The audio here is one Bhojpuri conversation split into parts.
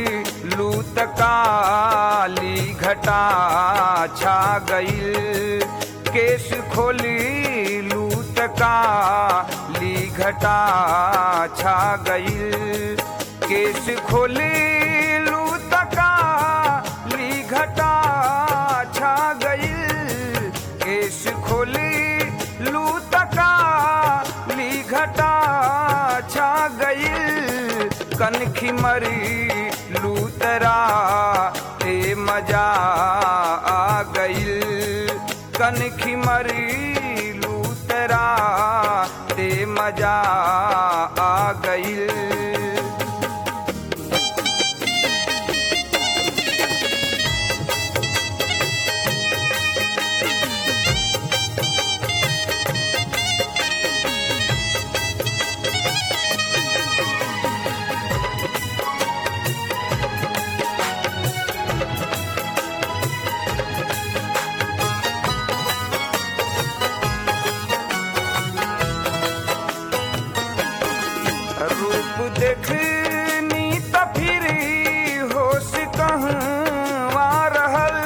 लूत काली घटा छा गईल केस खोली लूत काली घटा छा गईल केस खोली लूत काली घटा छा गईल केस खोली लूत काली घटा छा गईल कनखी मरी लूतरा ते मजा आ गईल कनखी मरी लूतरा ते मजा आ गईल रूप देखनी त फिर होश कहवा रहल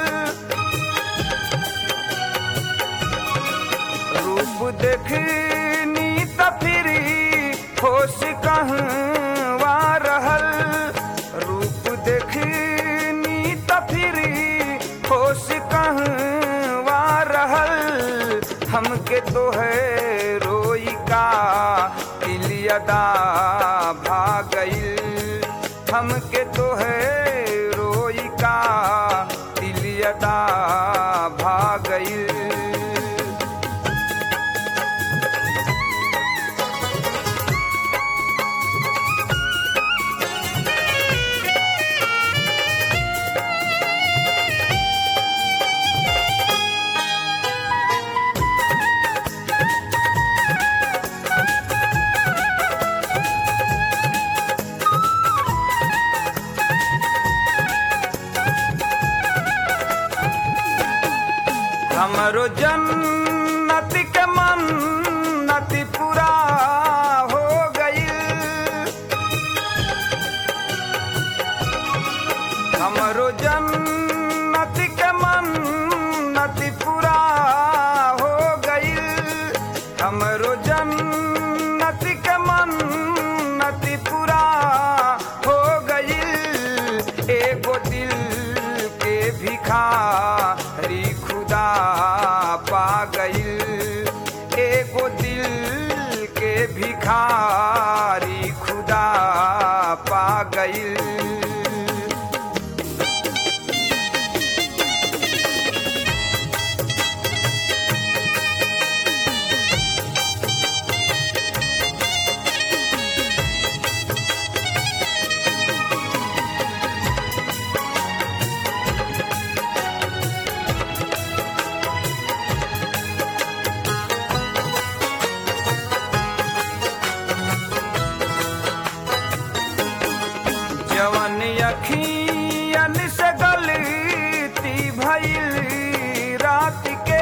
रूप देखनी त फिर होश कहवा रहल रूप देखनी त फिर होश कहवा रहल हमके तो है रोई का इलियदा भागईल हमके तो है रोई का इलियदा भागईल हमरो जन्नत के मन्नत पूरा हो गईल हमरो जन्नत के मन्नत पूरा हो गईल हमरो जन्नत के मन्नत पूरा हो गईल एगो दिल के भिखारी खुदा पा गईल एगो दिल के भिखारी खुदा पा गईल जवन अखियन से गलती भइल रात के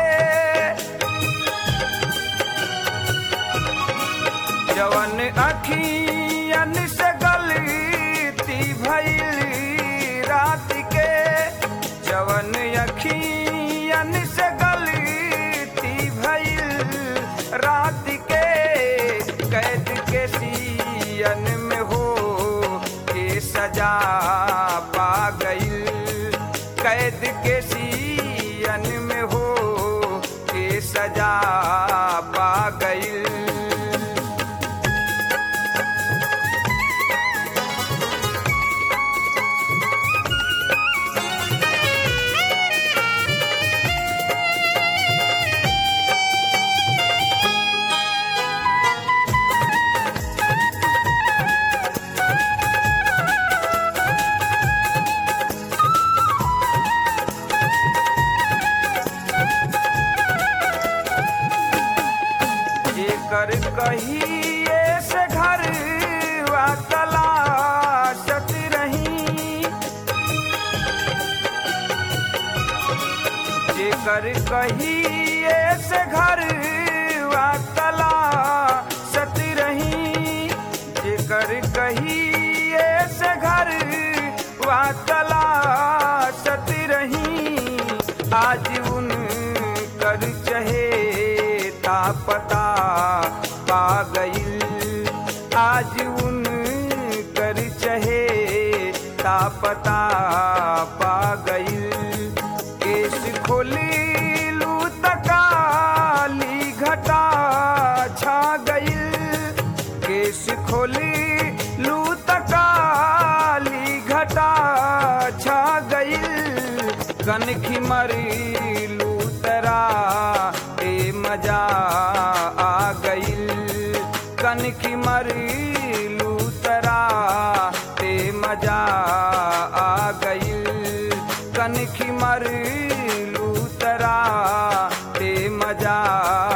जवन अखियन से गलती भइल रात के जवन अखियन से गलती भइल रात के कैद के सियन में हो के सजा पा गईल कैद के सियन में हो के सजा पा गईल जेकर कहिए से घर वा तलाशत रही जेकर कहिए से घर वा तलाशत रही जेकर कहिए से घर तलाशत रही आज उन कर चहे ता पता पा गईल आज उन कर चहे ता पता पा गईल केस खोली लू तकाली घटा छा गईल केस खोली लू तकाली घटा छा गईल कनखी मरी लू तरा ए मजा आ गईल कनखी मरी लू तरा ए मजा आ गईल कनखी मरी लू तरा ए मजा